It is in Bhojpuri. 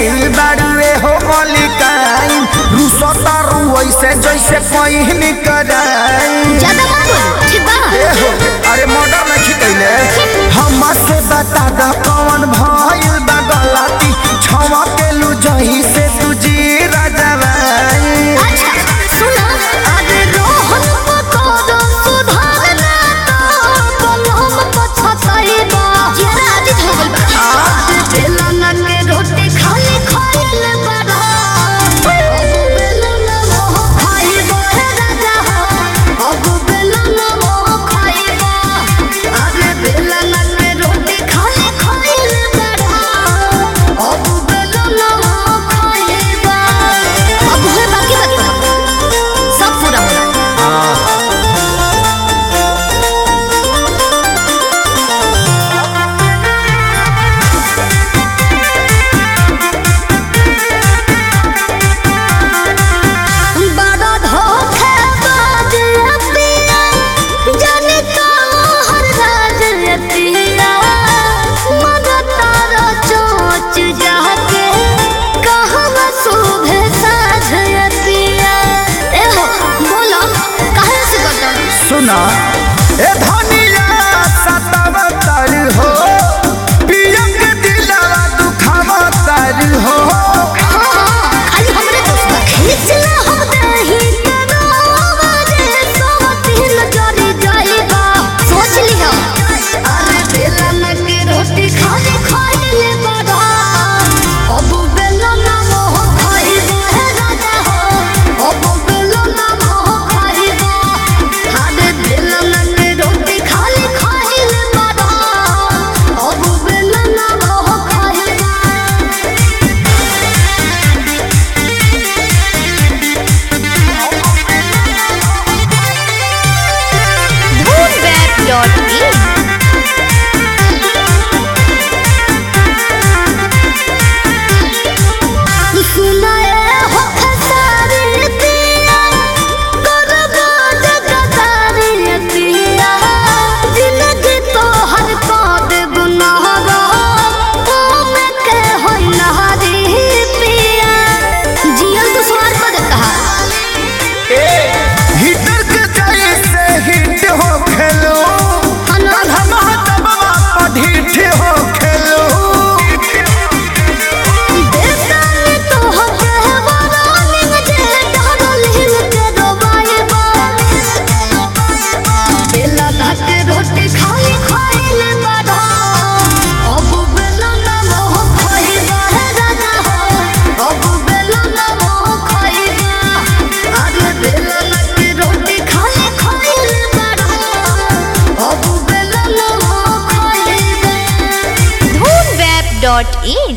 आइल बाड़ुए हो मलिकाइन रुसतारू ऐसे जैसे पहिन कराई ज्यादा मत बोलो ठीक बा ए हो अरे मर्डर में खितैले हमसे बता द कौन भइल बा गलती छवा के लू जही से तुझी राजवाई अच्छा सुना अरे रोहन पकोड़ो सुधारना तो कलम पछताई बा जरा आदित हो गइल बा आज बेलना के रोटी खाली खाइल बड़ा अब बेलना मोह खाइबो हे राजा हो अब बेलना मोह खाइबो अरे बेलना के रोटी खाली खाइल बड़ा अब बेलना मोह खाइबो अब है बाकी बात सब पूरा होला बड़ा धोखेबाज पिया जाने कहाँ राज पिया मगर तारा चोच जाके कहाँ सुबह साझ पिया ए हो बोलो काहे से गदर सुना ए धनिया सतावतर हो पिया के दिलवा दुखावतर हो खाली हमरे दोस्त बा खींचला हम दही तनावा रे सोतिन जरी जाइबा सोच लिहा अरे बेलन के रोटी खाली खाइले बड़ा अब बेलन मोह खाइबा हे राजा हो अब बेलन मोह खाइबा अरे बेलन के रोटी खाली खाइले बड़ा अब बेलन मोह खाइबा Moonweb.in सुनाए हो खसारी पिया करबो जगतारी पिया जिंदगी तो हर पाद गुनाहगा ओ में के होई नहारी पिया जियल तो स्वार पद कहा हिटर के जैसे हिट हो खेलो हम दबवा पर ढीठ हो खेलो बेतानी तो हो कहवारा निंग जे डरल हिल के डोबाएबा बेला भात रोटी खाई खाइले बड़ा अब बेला ना मोह खाइबा हे राजा हो अब बेला ना मोह खाइबा अरे बेला ना के रोटी खाई खाइले बड़ा अब बेला ना मोह खाइबा Moonweb.in